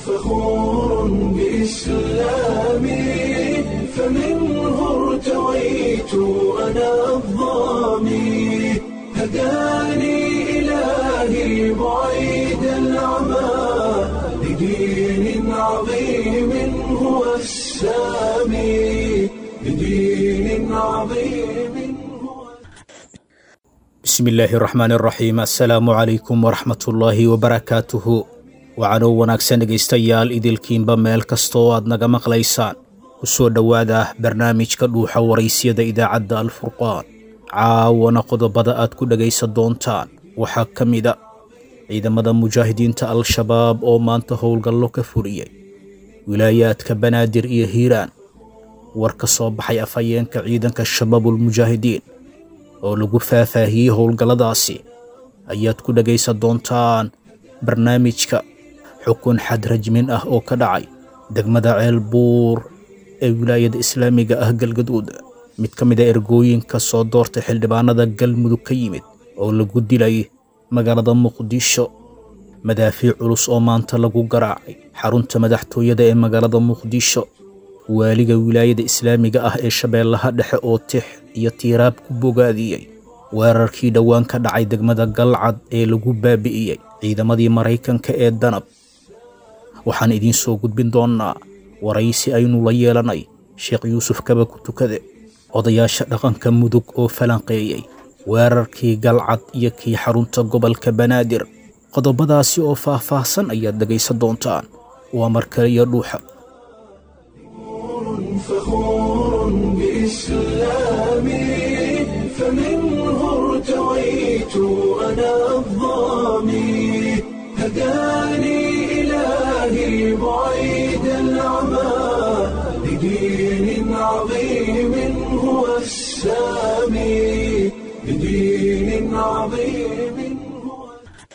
فخور بإسلامي فمنه ارتويت أنا الظامي هداني إلهي بعيد العمى لدين عظيم هو السامي لدين عظيم هو bismi illaahi raxmaan raxiim assalaamu calaykum waraxmatullaahi wabarakaatuhu waxaanoo wanaagsan dhegaystayaal idilkiinba meel kasta oo aad naga maqlaysaan ku soo dhowaada barnaamijka dhuuxa waraysyada idaacadda alfurqaan caawana qodobada aad ku dhegaysan doontaan waxaa ka mida ciidamada mujaahidiinta al-shabaab oo maanta howlgallo ka fuliyey wilaayaadka banaadir iyo hiiraan war ka soo baxay afhayeenka ciidanka shabaabulmujaahidiin oo lagu faahfaahiyey howlgalladaasi ayaad ku dhegaysan doontaan barnaamijka xukun xad rajmin ah oo ka dhacay degmada ceel buur ee wilaayada islaamiga ah galgaduud mid ka mid a ergooyinka soo doortay xildhibaanada galmudug ka yimid oo lagu dilay magaalada muqdisho madaafiic culus oo maanta lagu garaacay xarunta madaxtooyada ee magaalada muqdisho waaliga wilaayada islaamiga ah ee shabeellaha dhexe oo tix iyo tiiraab ku bogaadiyey weerarkii dhowaan ka dhacay degmada galcad ee lagu baabi'iyey ciidamadii maraykanka ee danab waxaan idiin soo gudbin doonnaa waraysi aynu la yeelanay sheekh yuusuf kaba ku tukade odayaasha dhaqanka mudug oo falanqeeyey weerarkii galcad iyo kii xarunta gobolka banaadir qodobadaasi oo faah-faahsan ayaad dhegaysan doontaan waa markale iyo dhuuxa فخور بإسلامي فمنه ارتويت أنا الظامي هداني إلهي بعيد العمى لدين عظيم هو السامي لدين عظيم هو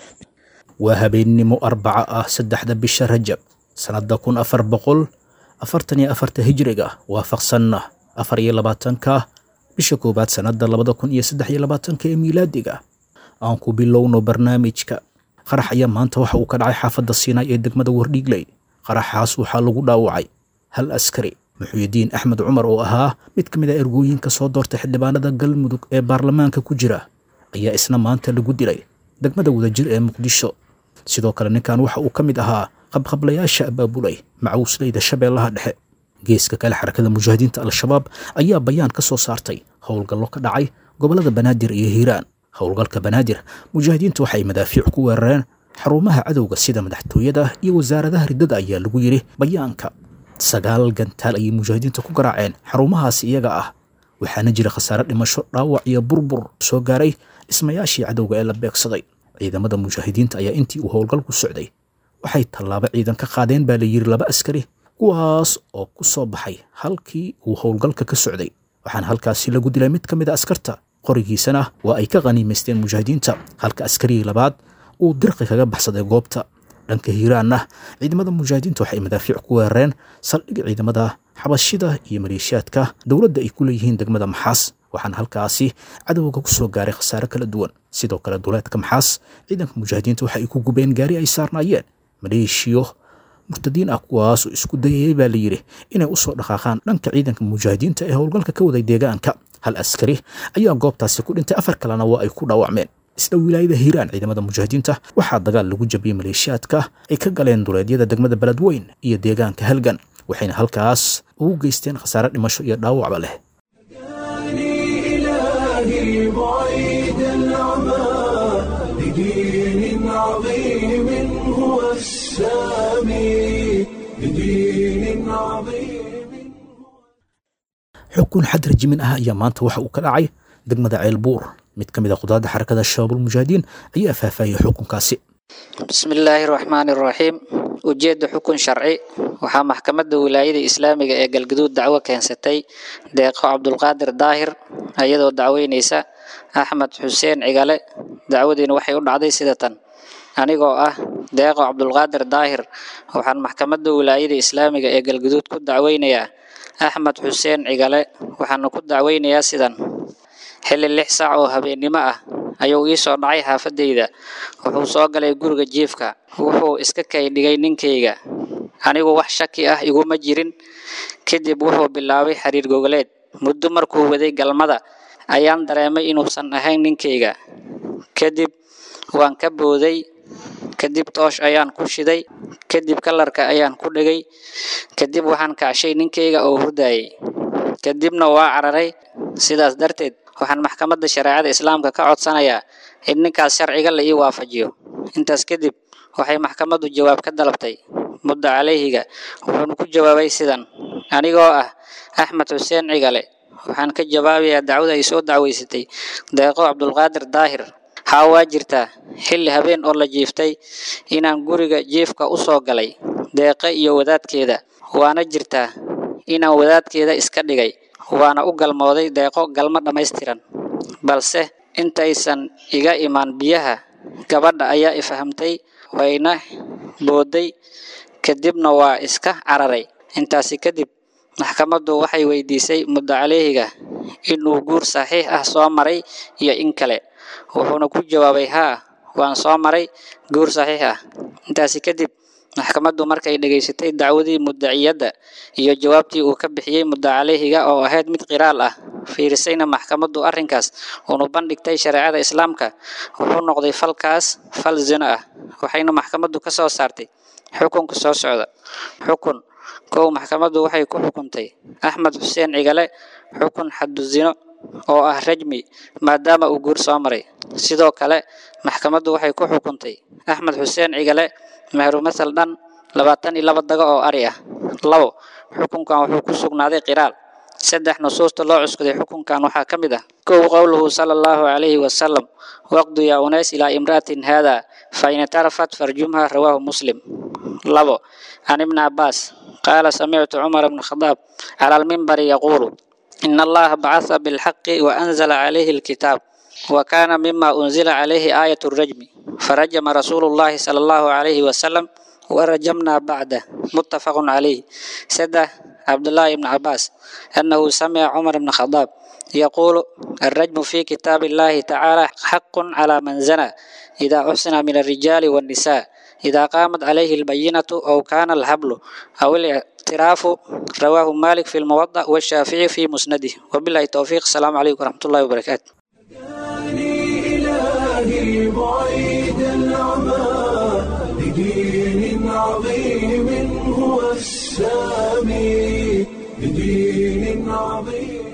waa habeennimo arbaca ah saddexda bisha rajab sannadda kun afar boqol afartan iyo afarta hijriga waafaqsanna afar iyo labaatanka bisha koowaad sannadda labada kun iyo saddex iyo labaatanka ee miilaadiga aan ku bilowno barnaamijka qarax ayaa maanta waxa uu ka dhacay xaafadda siinaay ee degmada wardhiigley qaraxaas waxaa lagu dhaawacay hal askari muxuyidiin axmed cumar oo ahaa mid ka mid a ergooyinka soo doortay xildhibaanada galmudug ee baarlamaanka ku jira ayaa isna maanta lagu dilay degmada wadajir ee muqdisho sidoo kale ninkan waxa uu ka mid ahaa qabqablayaasha abaabulay macawisleyda shabeellaha dhexe geeska kale xarakada mujaahidiinta al-shabaab ayaa bayaan ka soo saartay howlgallo ka dhacay gobollada banaadir iyo hiiraan howlgalka banaadir mujaahidiinta waxay madaafiic ku weerareen xarumaha cadowga sida madaxtooyada iyo wasaaradaha riddada ayaa lagu yidhi bayaanka sagaal gantaal ayay mujaahidiinta ku garaaceen xarumahaasi iyaga ah waxaana jira khasaare dhimasho dhaawac iyo burbur soo gaaray dhismayaashii cadowga ee la beegsaday ciidamada mujaahidiinta ayaa intii uu howlgalku socday waxay tallaabo ciidan ka qaadeen baa la yidhi laba askari kuwaas oo ku soo baxay halkii uu howlgalka ka socday waxaana halkaasi lagu dilay mid ka mid a askarta qorigiisana waa ay ka qaniimaysteen mujaahidiinta halka askarigii labaad uu dirqi kaga baxsaday goobta dhanka hiiraanna ciidamada mujaahidiinta waxay madaafiic ku weerareen saldhig ciidamada xabashida iyo maleeshiyaadka dowladda ay ku leeyihiin degmada maxaas waxaana halkaasi cadowga ku soo gaaray khasaare kala duwan sidoo kale duleedka maxaas ciidanka mujaahidiinta waxa ay ku gubeen gaari ay saarnaayeen maleeshiyo murtadiin ah kuwaasoo isku dayayay baa layidhi inay u soo dhaqaaqaan dhanka ciidanka mujaahidiinta ee howlgalka ka waday deegaanka hal askari ayaa goobtaasi ku dhintay afar kalena waa ay ku dhaawacmeen isla wilaayada hiiraan ciidamada mujaahidiinta waxaa dagaal lagu jabiyey maleeshiyaadka ay ka galeen duleedyada degmada beledweyn iyo deegaanka halgan waxayna halkaas ugu geysteen khasaare dhimasho iyo dhaawacba leh هداني إلهي بعيد العمى لدين عظيم هو السامي لدين عظيم xukun xad rajimin ah ayaa maanta waxa uu ka dhacay degmada ceel buur mid ka mid a qudaadda xarakada shabaabulmujaahidiin ayaa faahfaahiyey xukunkaasi bismi illaahi raxmaani raxiim ujeedda xukun sharci waxaa maxkamadda wilaayada islaamiga ee galgaduud dacwo keensatay deeqo cabdulqaadir daahir iyadoo dacweyneysa axmed xuseen cigale dacwadiina waxay u dhacday sida tan anigoo ah deeqo cabdulqaadir daahir waxaan maxkamadda wilaayada islaamiga ee galgaduud ku dacweynayaa axmed xuseen cigale waxaana ku dacweynayaa sidan xilli lix saac oo habeennimo ah ayuu ii soo dhacay xaafadayda wuxuu soo galay guriga jiifka wuxuu iska kay dhigay ninkayga anigu wax shaki ah iguma jirin kadib wuxuu bilaabay xiriir gogoleed muddo markuu waday galmada ayaan dareemay inuusan ahayn ninkayga kadib waan ka booday kadib toosh ayaan ku shiday kadib kalarka ayaan ku dhegay kadib waxaan kacshay ninkayga oo hurdayay kadibna waa cararay sidaas darteed waxaan maxkamadda shareecada islaamka ka codsanayaa in ninkaas sharciga la ii waafajiyo intaas kadib waxay maxkamaddu jawaab ka dalabtay muddo calayhiga wuxuuna ku jawaabay sidan anigoo ah axmed xuseen cigale waxaan ka jawaabayaa dacwada ay soo dacweysatay deeqo cabdulqaadir daahir haa waa jirtaa xilli habeen oo la jiiftay inaan guriga jiifka u soo galay deeqe iyo wadaadkeeda waana jirtaa inaan wadaadkeeda iska dhigay waana u galmooday deeqo galmo dhammaystiran balse intaysan iga imaan biyaha gabadha ayaa i fahamtay wayna booday kadibna waa iska cararay intaasi kadib maxkamaddu waxay weydiisay muddo caleyhiga inuu guur saxiix ah soo maray iyo in kale wuxuuna ku jawaabay haa waan soo maray guur saxiix ah intaasi kadib maxkamaddu markay dhegaysatay dacwadii muddaciyadda iyo jawaabtii uu ka bixiyey muddo caleyhiga oo ahayd mid qiraal ah fiirisayna maxkamaddu arrinkaas uunu bandhigtay shareecada islaamka wuxuu noqday falkaas fal zino ah waxayna maxkamaddu ka soo saartay xukunka soo socda xukun kow maxkamaddu waxay ku xukuntay axmed xuseen cigale xukun xaddu zino oo ah rajmi maadaama uu guur soo maray sidoo kale maxkamaddu waxay ku xukuntay axmed xuseen cigale mehru masal dhan labaatan iyo laba dago oo ari ah labo xukunkan wuxuu ku sugnaaday qiraal saddex nusuusta loo cuskuday xukunkan waxaa ka mid ah kow qowluhu sala allahu calayhi wasalam waqdu yaa unays ilaa imra'atin haada fa in itarafat farjumha rawaahu muslim labo can ibni cabbaas qaala samictu cumar bna khadaab cala almimbari yaquulu إن الله بعث بالحق وأنزل عليه الكتاب وكان مما أنزل عليه آية الرجم فرجم رسول الله صلى الله عليه وسلم ورجمنا بعده متفق عليه سده عبد الله بن عباس أنه سمع عمر بن الخطاب يقول الرجم في كتاب الله تعالى حق على من زنى إذا أحسن من الرجال والنساء إذا قامت عليه البينة أو كان الهبل أو الاعتراف رواه مالك في الموضع والشافعي في مسنده وبالله التوفيق السلام عليكم ورحمة الله وبركاته إلهي بعيد العمى بدين عظيم هو السامي بدين عظيم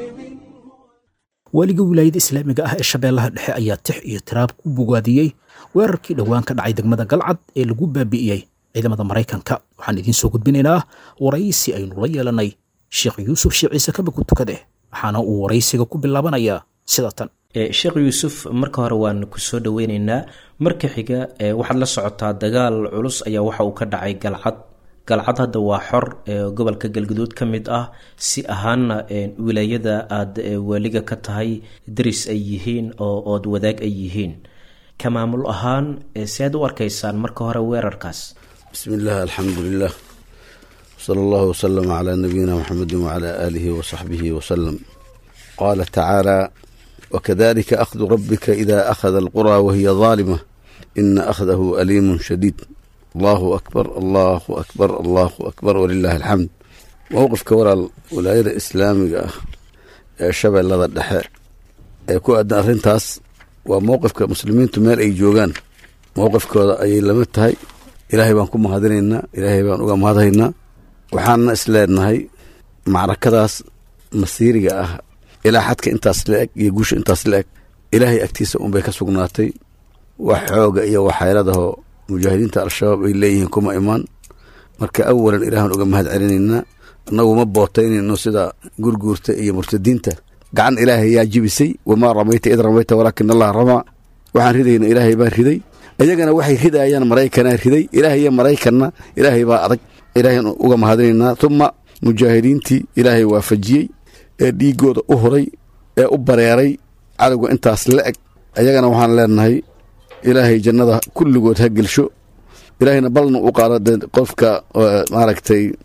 waaliga wilaayada islaamiga ah ee shabeellaha dhexe ayaa tix iyo tiraab ku bogaadiyey weerarkii dhowaan ka dhacay degmada galcad ee lagu baabi'iyey ciidamada maraykanka waxaan idiin soo gudbinaynaa waraysi aynu la yeelanay sheekh yuusuf sheekh ciise kabaku tukade waxaana uu waraysiga ku bilaabanayaa sida tan sheekh yuusuf marka hore waan ku soo dhoweyneynaa marka xiga waxaad la socotaa dagaal culus ayaa waxa uu ka dhacay galcad galcad hadda waa xor gobolka galguduud ka mid ah si ahaanna wilaayada aada waaliga ka tahay daris ay yihiin oo ood wadaag ay yihiin ka maamul ahaan si aad u arkaysaan marka hore weerarkaas بسم الله الحمد لله صلى الله وسلم على نبينا محمد وعلى آله وصحبه وسلم قال تعالى وكذلك أخذ ربك إذا أخذ القرى وهي ظالمة إن أخذه أليم شديد الله أكبر الله أكبر الله أكبر ولله الحمد موقف كورا ولاية الإسلامية شبه لذا الدحاء يكون أدنى أرنتاس وموقف كمسلمين تمير أي جوغان موقف كورا أي لمتهي ilaahay baan ku mahadinaynaa ilaahay baan uga mahadhaynaa waxaana isleenahay macrakadaas masiiriga ah ilaa xadka intaas la eg iyo guusha intaas la eg ilaahay agtiisa unbay ka sugnaatay wax xooga iyo waxayladaho mujaahidiinta al-shabaab ay leeyihiin kuma imaan marka awalan ilaahan uga mahad celinaynaa annagu ma bootaynayno sida gurguurta iyo murtadiinta gacan ilaahay yaa jibisay wamaa ramayta id ramayta walaakin allah ramaa waxaan ridayna ilaahay baan riday iyagana waxay ridayaan maraykanaa riday ilaahay iyo maraykanna ilaahay baa adag ilaahay uga mahadinaynaa uma mujaahidiintii ilaahay waafajiyey ee dhiigooda u huray ee u bareeray cadowga intaas la eg ayagana waxaan leenahay ilaahay jannada kulligood ha gelsho ilaahayna balna u qaado qofka maaragtay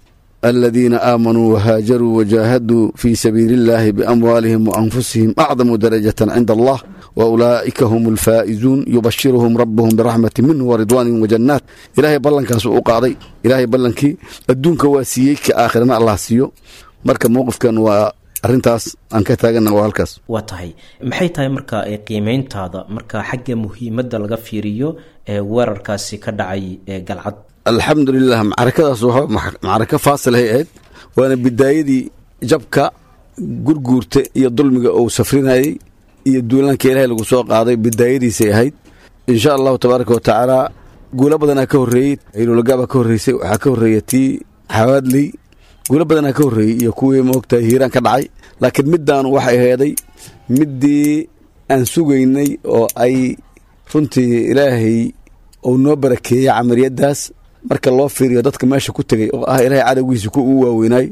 aladiina aamanuu wahaajaruu wajaahaduu fii sabiili illaahi biamwaalihim waanfusihim acdamu darajatan cinda allah waulaa'ika hum alfaa'izuun yubashiruhum rabbuhum biraxmati minhu waridwaanin wajannaat ilaahay ballankaas uu u qaaday ilaahay ballankii adduunka waa siiyey ka aakhirana allah siiyo marka mowqifkan waa arrintaas aan ka taagana waa halkaas waa tahay maxay tahay marka qiimeyntaada marka xagga muhiimadda laga fiiriyo ee weerarkaasi ka dhacay ee galcad alxamdulilah macrakadaas waa macrako faasilahay ahayd waana bidaayadii jabka gurguurta iyo dulmiga uu safrinayey iyo duulaanka ilaahay lagu soo qaaday bidaayadiisay ahayd insha allahu tabaaraka watacaala guulo badanaa ka horreeyey hilulagaabaa ka horreysay waxaa ka horreeya tii xawaadley guulo badanaa ka horreeyey iyo kuwii moogtahay hiiraan ka dhacay laakiin middaanu waxay heeday middii aan sugaynay oo ay runtii ilaahay uu noo barakeeyey camaliyadaas marka loo fiiriyo dadka meesha ku tegay oo ah ilaahay cadowgiisa ku uu waaweynaay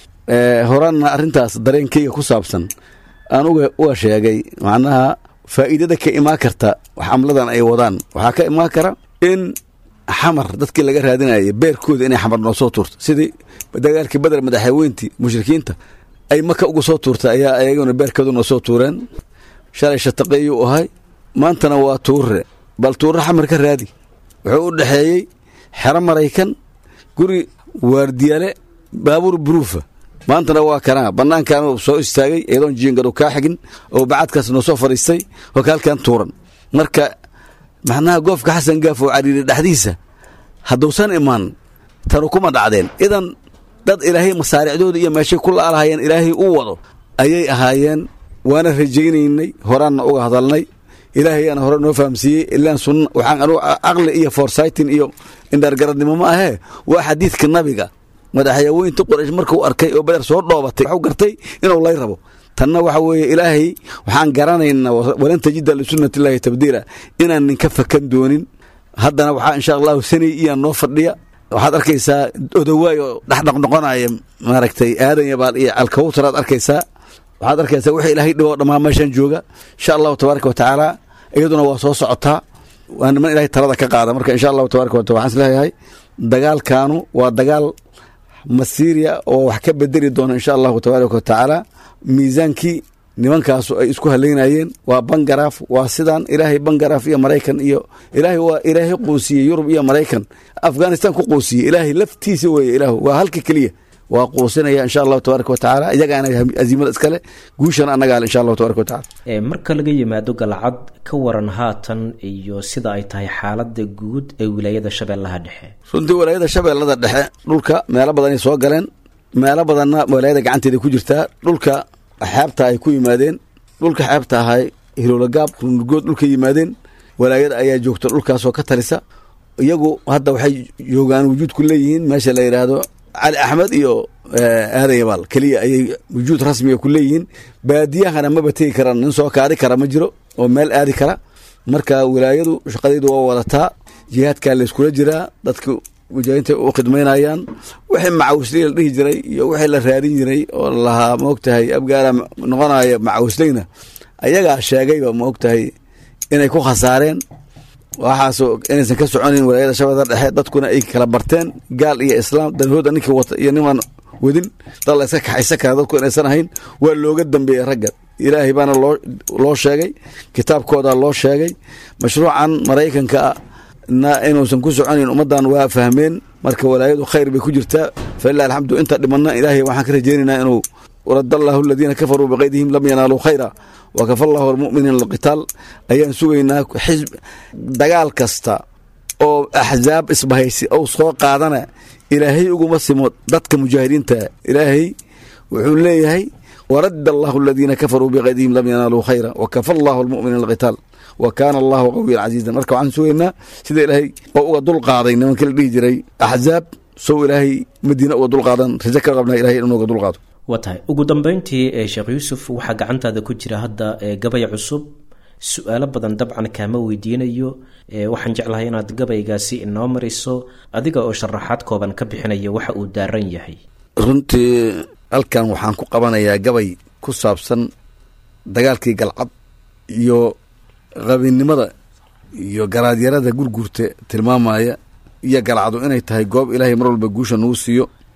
horaanna arrintaas dareenkeyga ku saabsan aan uga sheegay macnaha faa'iidada ka imaan karta xamladan ay wadaan waxaa ka imaan kara in xamar dadkii laga raadinaya beerkooda inay xamar noo soo tuurto sidii dagaalkii badar madaxweyntii mushrikiinta ay maka uga soo tuurtay ayaa ayaguna beerkooda noo soo tuureen shalay shataqeeyuu ahay maantana waa tuurre bal tuurre xamar ka raadi wuxuu u dhexeeyey xero maraykan guri waardiyale baabuur buruufa maantana waa kanaa bannaankan soo istaagay iyadoon jiingadu kaa xigin oo bacadkaas noo soo fadhiistay oo kaalkan tuuran marka macnaha goofka xasan gaaf oo cariiri dhexdiisa hadduusan imaan tanu kuma dhacdeen idan dad ilaahay masaaricdooda iyo meeshay ku laalahayeen ilaahay u wado ayay ahaayeen waana rajaynaynay horaanna uga hadalnay ilaahayaana hore noo fahamsiiyey ilaan sunna waxaan anugu aqli iyo forsaytin iyo indhaargaradnimo ma ahee waa xadiidka nabiga madaxyaweynta qoraysh markuu arkay oo beder soo dhoobatay waxuu gartay inuu lay rabo tanna waxa weeye ilaahay waxaan garanaynaa walan tajida lisunnati illaahi tabdiila inaan ninka fakan doonin haddana waxaa insha allahu sanay iyaan noo fadhiya waxaad arkaysaa odawaay oo dhexdhaqnoqonaya maaragtay aadan yabaal iyo alkawtaraad arkaysaa waxaad arkaysaa wixii ilaahay dhiboo dhammaa meeshan jooga insha allahu tabaaraka wa tacaala iyaduna waa soo socotaa waa niman ilahay talada ka qaada marka insha allahu tabaraka wa taala waxaan isleeyahay dagaalkaanu waa dagaal masiiriya oo wax ka bedeli doona insha allahu tabaaraka wa tacaala miisaankii nimankaasu ay isku haleynayeen waa bangaraaf waa sidaan ilaahay bangaraaf iyo maraykan iyo ilaahay waa ilaahay quusiyey yurub iyo maraykan afghanistan ku quusiyey ilaahay laftiisa weeye ilaahu waa halka keliya waa quusinaya insha allahu tabaaraka watacaala iyagaana aziimada iskale guushana annagaale insha allahu tabaraka watacala marka laga yimaado galcad ka waran haatan iyo sida ay tahay xaalada guud ee wilaayada shabeellaha dhexe runtii walaayada shabeellada dhexe dhulka meelo badanay soo galeen meelo badanna walaayada gacanteeda ku jirtaa dhulka xeebta ay ku yimaadeen dhulka xeebta ahay hiloolagaab runurgood dhulka yimaadeen walaayada ayaa joogta dhulkaasoo ka talisa iyagu hadda waxay joogaan wujuud ku leeyihiin meesha la yidhaahdo cali axmed iyo aadan yabaal keliya ayay wujuud rasmiga ku leeyihiin baadiyahana maba tegi karaan nin soo kaadi kara ma jiro oo meel aadi kara marka wilaayadu shaqadaydu waa wadataa jihaadkaa layskula jiraa dadka mujaahidiinta u khidmaynayaan wixii macawisley la dhihi jiray iyo wixii la raadin jiray oo lahaa maogtahay abgaala noqonaya macawisleyna ayagaa sheegayba maogtahay inay ku khasaareen waxaasoo inaysan ka soconayn walaayada shabeellada dhexe dadkuna ay kala barteen gaal iyo islaam danhooda ninkii wata iyo nimaan wadin dad la iska kaxaysan kara dadku inaysan ahayn waa looga dambeeyey ragga ilaahay baana loo loo sheegay kitaabkooda loo sheegay mashruucan maraykanka na inuusan ku soconayn ummaddan waa fahmeen marka walaayadu khayr bay ku jirtaa falilah alxamdu inta dhimanna ilaahay waxaan ka rajaynaynaa inuu warad allahu aladiina kafaruu biqaydihim lam yanaaluu khayra wakafa allahu almuminiina alqitaal ayaan sugaynaa xisb dagaal kasta oo axzaab isbahaysi ou soo qaadana ilaahay uguma simo dadka mujaahidiinta ilaahay wuxuu leeyahay warad allahu aladiina kafaruu biqaydihim lam yanaaluu khayra wakafa allahu almuminiina alqitaal wa kaana allahu qawiyan casiizan marka waxaan sugaynaa sida ilaahay oo uga dul qaaday nimankii la dhihi jiray axzaab sow ilaahay madiina uga dul qaadan rajo ka qabnaa ilahay inuu uga dul qaado waa tahay ugu dambeyntii sheekh yuusuf waxaa gacantaada ku jira hadda gabay cusub su-aalo badan dabcan kaama weydiinayo waxaan jeclahay inaad gabaygaasi inoo mariso adiga oo sharaxaad kooban ka bixinaya waxa uu daaran yahay runtii halkan waxaan ku qabanayaa gabay ku saabsan dagaalkii galcad iyo qabinnimada iyo garaadyarada gurgurta tilmaamaya iyo galcadu inay tahay goob ilaahay mar walba guusha nagu siiyo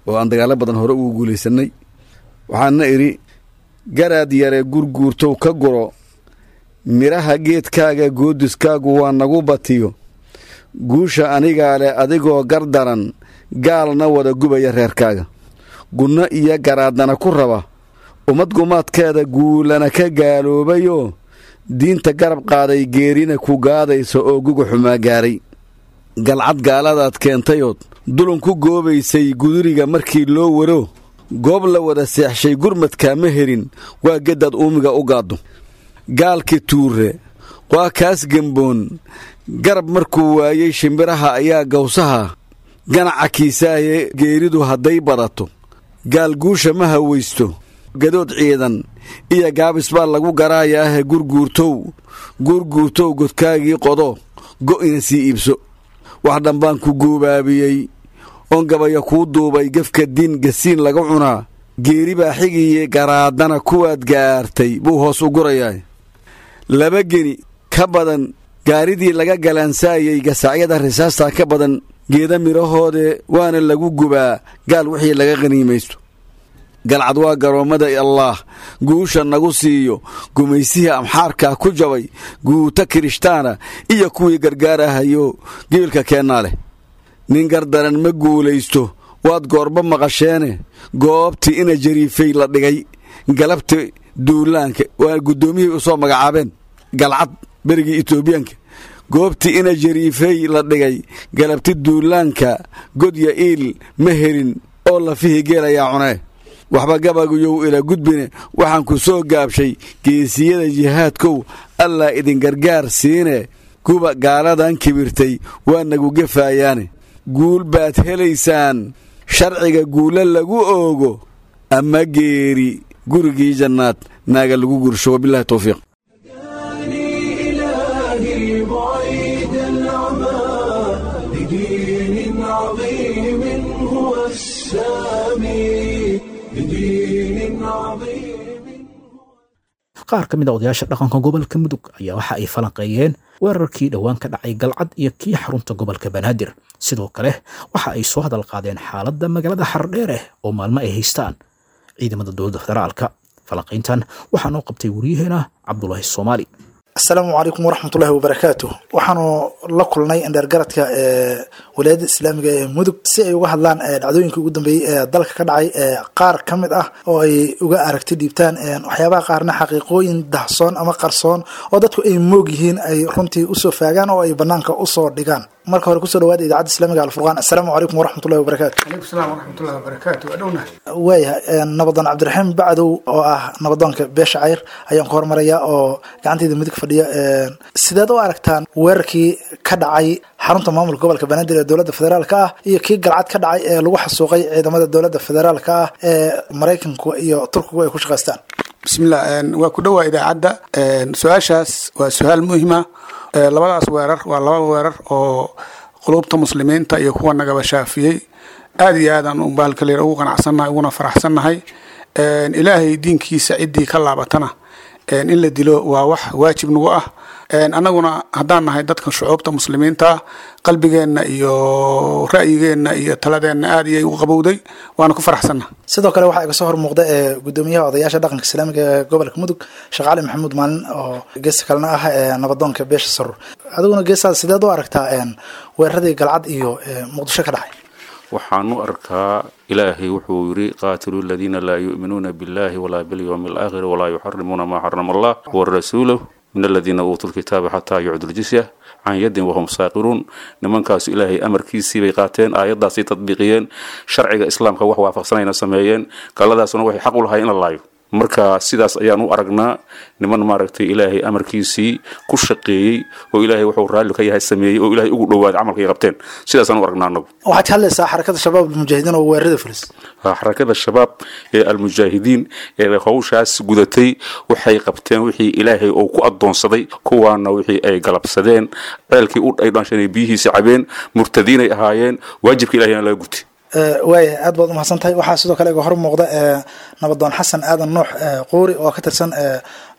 oo aan dagaallo badan hore ugu guulaysanay waxaana idhi garaad yare gurguurtow ka guro midhaha geedkaaga goodiskaagu waa nagu batiyo guusha anigaa leh adigoo gardaran gaalna wada gubaya reerkaaga gunno iyo garaadana ku raba ummad gumaadkeeda guulana ka gaaloobayoo diinta garab qaaday geerina ku gaadaysa oo guga xumaa gaaray galcad gaaladaad keentayood dulun ku goobaysay guduriga markii loo waro goob la wada seexshay gurmadkaa ma helin waa geddaad uumiga u gaaddo gaalki tuure waa kaas gemboon garab markuu waayey shimbiraha ayaa gawsaha ganaca kiisaaye geeridu hadday badato gaal guusha ma hawaysto gadood ciidan iyo gaabis baa lagu garaayaahe gurguurtow gurguurtow godkaagii qodo go'ina sii iibso wax dhambaan ku guubaabiyey oon gabaya kuu duubay gefka diin gasiin laga cunaa geeri baa xigiye garaadana kuwaad gaartay buu hoos u gurayaa laba geni ka badan gaaridii laga galaansaayey gasaacyada risaastaa ka badan geeda midhahoode waana lagu gubaa gaal wixii laga qaniimaysto galcad waa garoommada allaah guusha nagu siiyo gumaysihii amxaarkaa ku jabay guuta kirishtaana iyo kuwii gargaarahayo gebilka keennaa leh nin gardaran ma guulaysto waad goorba maqasheene goobtii ina jariifay la dhigay galabti duulaanka waa guddoomiyihii u soo magacaabeen galcad berigii etoobiyaanka goobtii ina jariifay la dhigay galabti duulaanka godya iil ma helin oo lafihii geelayaa cunee waxba gabaguyow ila gudbine waxaan ku soo gaabshay geesiyada jihaadkow allaa idin gargaar siine kuba gaaladan kibirtay waa nagu gefaayaane guul baad helaysaan sharciga guulo lagu oogo ama geeri gurigii jannaad naaga lagu gursho wabilahi towfiiq إلهي بعيد العمى لدين عظيم هو السامي لدين عظيم qaar ka mid a odayaasha dhaqanka gobolka mudug ayaa waxa ay falanqeeyeen weerarkii dhowaan ka dhacay galcad iyo kii xarunta gobolka banaadir sidoo kale waxa ay soo hadal qaadeen xaaladda magaalada xardheere oo maalmo ay haystaan ciidamada dowladda federaalka falanqayntan waxaa noo qabtay waryaheena cabdulaahi soomaali asalaamu calaykum waraxmatullaahi wabarakaatu waxaanu la kulnay indheergaradka ee walaayadda islaamiga ee mudug si ay uga hadlaan dhacdooyinkii ugu dambeeyey ee dalka ka dhacay qaar ka mid ah oo ay uga aragti dhiibtaan waxyaabaha qaarna xaqiiqooyin dahsoon ama qarsoon oo dadku ay moog yihiin ay runtii usoo faagaan oo ay banaanka usoo dhigaan marka hore kusoo dhawaada idaacadda islaamiga alfurqaan assalaamu calaykum waraxmatullahi wabarakaatu alaikum salaam waraxmatullahi wabarakaatu waa dhowna waayahay nabadoon cabdiraxiim bacdow oo ah nabadoonka beesha cayr ayaan ku hormarayaa oo gacantayda midig fadhiya sideed u aragtaan weerarkii ka dhacay xarunta maamulka gobolka banaadir ee dowladda federaalka ah iyo kii galcad ka dhacay ee lagu xasuuqay ciidamada dowladda federaalka ah ee maraykanku iyo turkigu ay ku shaqaystaan bismillah waa ku dhowaa idaacadda su-aashaas waa su-aal muhima labadaas weerar waa laba weerar oo qulubta muslimiinta iyo kuwa nagaba shaafiyey aada iyo aadaan unbaalkaleer ugu qanacsannahay uguna faraxsannahay ilaahay diinkiisa ciddii ka laabatana in la dilo waa wax waajib nagu ah annaguna haddaan nahay dadka shucuubta muslimiinta qalbigeenna iyo ra'yigeenna iyo taladeenna aada iyay u qabowday waana ku faraxsanna sidoo kale waxaa iga soo hor muuqda ee gudoomiyaha odayaasha dhaqanka islaamiga ee gobolka mudug sheekh cali maxamuud maalin oo geesta kalena ah ee nabadoonka beesha sarur adiguna geestaada sideed u aragtaa weeraradii galcad iyo muqdisho ka dhacay waxaan u arkaa ilaahay wuxuu yidhi qaatiluu aladiina laa yu'minuuna biاllahi walaa bilyowmi alaakhiri walaa yuxarimuuna maa xarama allah warasuuluh min aladiina uutuu lkitaaba xataa yucdu ljisya can yadin wahum saaqiruun nimankaasu ilaahay amarkiisii bay qaateen aayaddaasay tadbiiqiyeen sharciga islaamka wax waafaqsanayna sameeyeen galladaasuna waxay xaq u lahay in la laayo marka sidaas ayaan u aragnaa niman maaragtay ilaahay amarkiisii ku shaqeeyey oo ilaahay wuxuu raalli ka yahay sameeyey oo ilaahay ugu dhowaaday camalkay qabteen sidaasaan u aragnaa anagu waxaad ka hadlaysaa xarakada shabaab almujaahidiin oo weerarada fulis xarakada shabaab ee almujaahidiin ee howshaas gudatay waxay qabteen wixii ilaahay uu ku adoonsaday kuwaana wixii ay galabsadeen ceelkii ay dhanshanay biyihiisi cabeen murtadiinay ahaayeen waajibka ilahayna laga gutay waaya aad baad umahadsan tahay waxaa sidoo kale iga hor muuqda nabadoon xasan aadan nuux quuri oo ka tirsan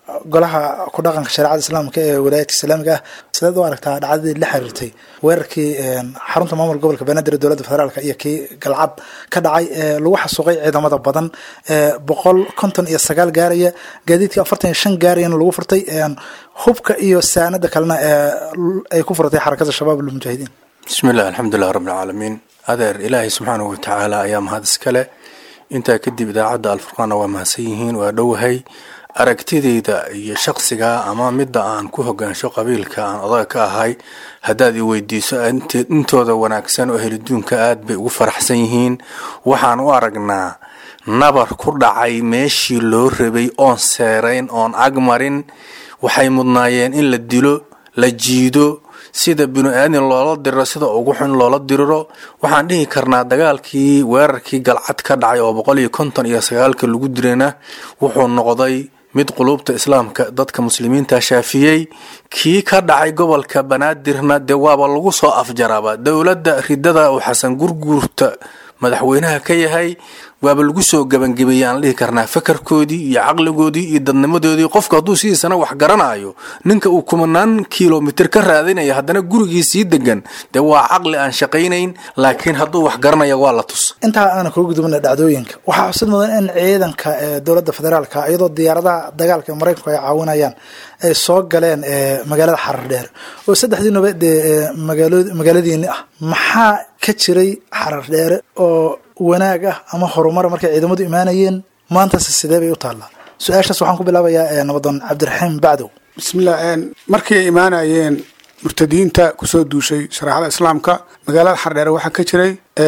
golaha ku dhaqanka shareecada islaamka ee walaayadka islaamiga ah sideed u aragtaa dhacdadii la xiriirtay weerarkii xarunta maamul gobolka banaadir ee dowladda federaalk iyo kii galcad ka dhacay ee lagu xasuuqay ciidamada badan ee boqol konton iyo sagaal gaaraya gaadiidkii afartan iyo shan gaarayana lagu furtay hubka iyo saanada kalena ee ay ku furatay xarakada shabaab almujaahidiin bismi illah alxamdulilah rabbilcaalamiin adeer ilaahay subxaanahu watacaala ayaa mahad iskale intaa kadib idaacadda alfurqaanna waa mahadsan yihiin waa dhowahay aragtidayda iyo shaqsiga ama midda aan ku hogaansho qabiilka aan odaga ka ahay haddaad i weydiiso intooda wanaagsan oo heliduunka aad bay ugu faraxsan yihiin waxaan u aragnaa nabar ku dhacay meeshii loo rabay oon seerayn oon agmarin waxay mudnaayeen in la dilo la jiido sida binu aadin loola diriro sida ugu xun loola diriro waxaan dhihi karnaa dagaalkii weerarkii galcad ka dhacay oo boqol iyo konton iyo sagaalka lagu dirana wuxuu noqday mid quluubta islaamka dadka muslimiinta shaafiyey kii ka dhacay gobolka banaadirna dee waaba lagu soo afjaraba dowladda ridada uu xasan gurguurta madaxweynaha ka yahay waaba lagu soo gebangebeeyey aan dhihi karnaa fakarkoodii iyo caqligoodii iyo dadnimadoodii qofku hadduu sidiisana wax garanayo ninka uu kumanaan kilomitr ka raadinaya haddana gurigii sii degan dee waa caqli aan shaqaynayn laakiin hadduu wax garanaya waa la tus intaa aana kaga gudubna dhacdooyinka waxaa xusid mudan in ciidanka ee dowladda federaalka iyadoo diyaaradaha dagaalka ee maraykanku ay caawinayaan ay soo galeen magaalada xarar dheer oo saddexdiinuba dee magaaladiini ah maxaa ka jiray xarar dheere oo wanaag ah ama horumar markay ciidamadu imaanayeen maantase sidee bay u taallaa su-aashaas waxaan ku bilaabayaa nabadoon cabdiraxiim bacdow bismillah markii ay imaanayeen murtadiinta kusoo duushay shareecada islaamka magaalada xardheere waxaa ka jiray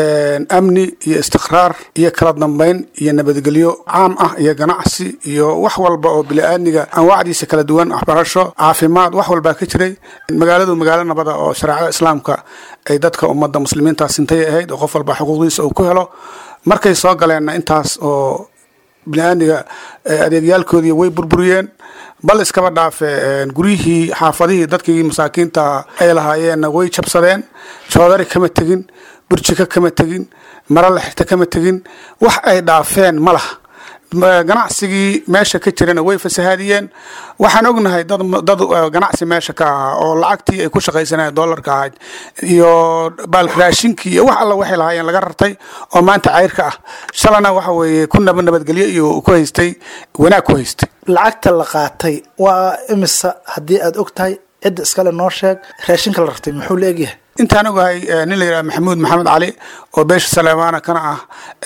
amni iyo istiqraar iyo kala dambeyn iyo nabadgelyo caam ah iyo ganacsi iyo wax walba oo bili-aadniga anwaacdiisa kala duwan waxbarasho caafimaad wax walbaa ka jiray magaaladu magaalo nabada oo shareecada islaamka ay dadka ummadda muslimiinta sintay ahayd oo qof walba xuquuqdiisa uu ku helo markay soo galeenna intaas oo bini-aadniga adeegyaalkoodii way burburiyeen bal iskaba dhaafe guryihii xaafadihii dadkii masaakiinta ay lahaayeenna way jabsadeen joodari kama tegin burjiko kama tegin maro la xirta kama tegin wax ay dhaafeen ma laha ganacsigii meesha ka jirana way fasahaadiyeen waxaan ognahay dad dad ganacsi meesha ka ahaa oo lacagtii ay ku shaqaysanayeen doolarka ahayd iyo baalraashinkii iyo wax alla waxay lahaayeen laga rartay oo maanta cayrka ah shalana waxa weeye ku naba nabadgelyo iyo ku haystay wanaag ku haystay lacagta la qaatay waa imisa haddii aad og tahay cidda iskale noo sheeg raashinka la rartay muxuu la egyahay intaan ogahay nin la yidhaha maxamuud maxamed cali oo beesha saleemaana kana ah